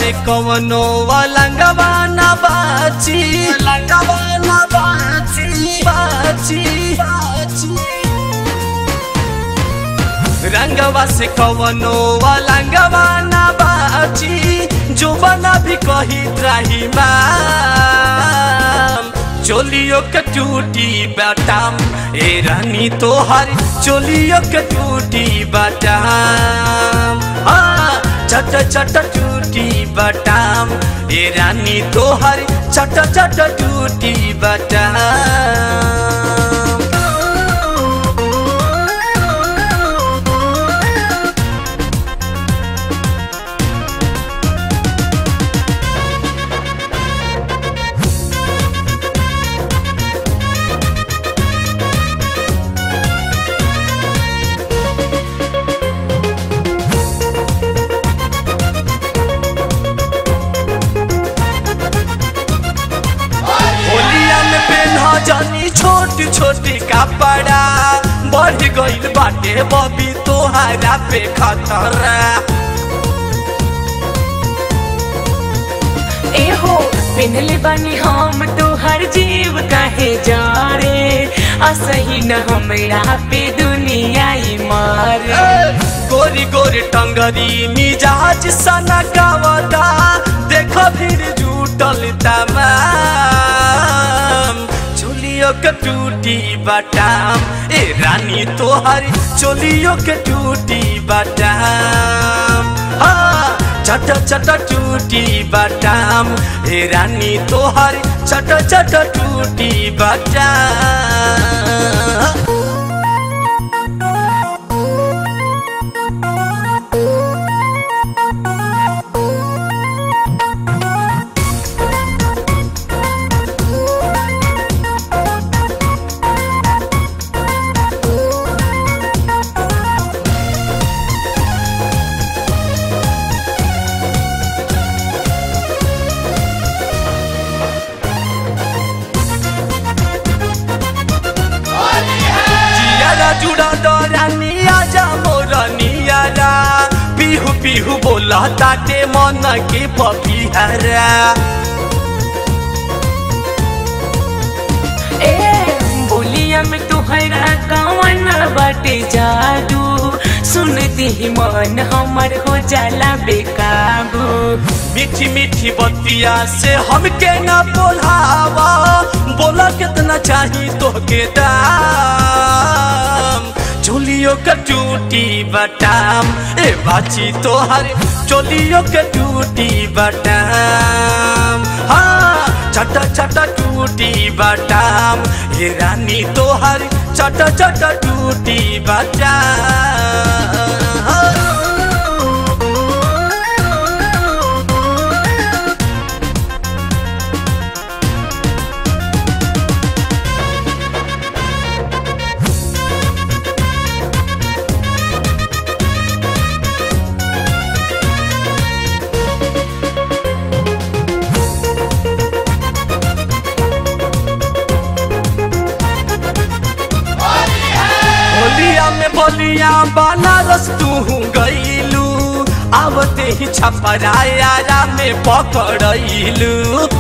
से कवनो वालंगवा ना बाची लंगवा ना बाची बाची बाची रंगवा से कवनो वालंगवा ना बाची जो बना भी कही त्राही माम चोलियो के टूटी बाटाम ए रानी तोहर चोलियो के टूटी बाटाम हाँ चट चट टूटी बाटाम ए रानी तोहर चट चट टूटी बाटाम होलिया में पेन्हा जानी छोट छोटी कपड़ा बढ़ गइल बाटे बबी तोहरा पे खतरा एहो पिनले बानी हम तोहर जीव काहे जा रे असही न हमरा पे दुनिया ही मारे गोरी गोरी टंगरी मिजाज सना गावता देख फिर जुटल तमाम चोलियो के टूटी बाटाम ए रानी तोहर चोलियो के टूटी बाटाम हाँ चट चट टूटी बाटाम ए रानी तोहर चट चट टूटी बाटाम जियारा जुड़ा डरा नियाजा मोर नियारा पिहु पिहु बोला ताटे मन के पपिहरा ए बोलिया में तोहरा कवन बाटे जादू सुनती ही मन हमर हो जाला बेकाबू मीठी मीठी बतिया से हमके ना बोलावा बोला कितना चाही तोहके दाम चोलियो के टूटी बटाम ए बाची तोहर चोलियो के टूटी बटाम हाँ चट चट टूटी बटाम ए रानी तोहर चट चट टूटी बटाम होलिया में बोलिया बनारस तू गईलू आवते ही छपराया में पकड़लू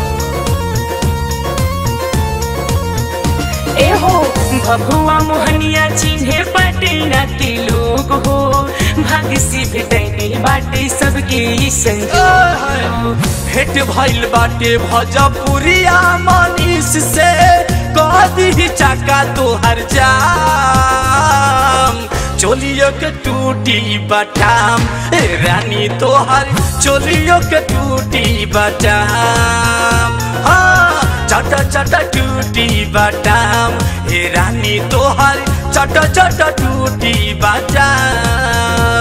एहो भभुआ मोहनिया चिन्हे पटना के लोग हो भाग्य से भेटैनी बाटे सबके ई संजोग भेट भइल बाटे भजपुरिया मनीष से कह दी चाका तोहर जाम चोलियो के टूटी बटाम ए रानी तोहर चोलियो के टूटी बटाम हाँ चट चट टूटी बटाम ए रानी तोहर चट चट टूटी बटाम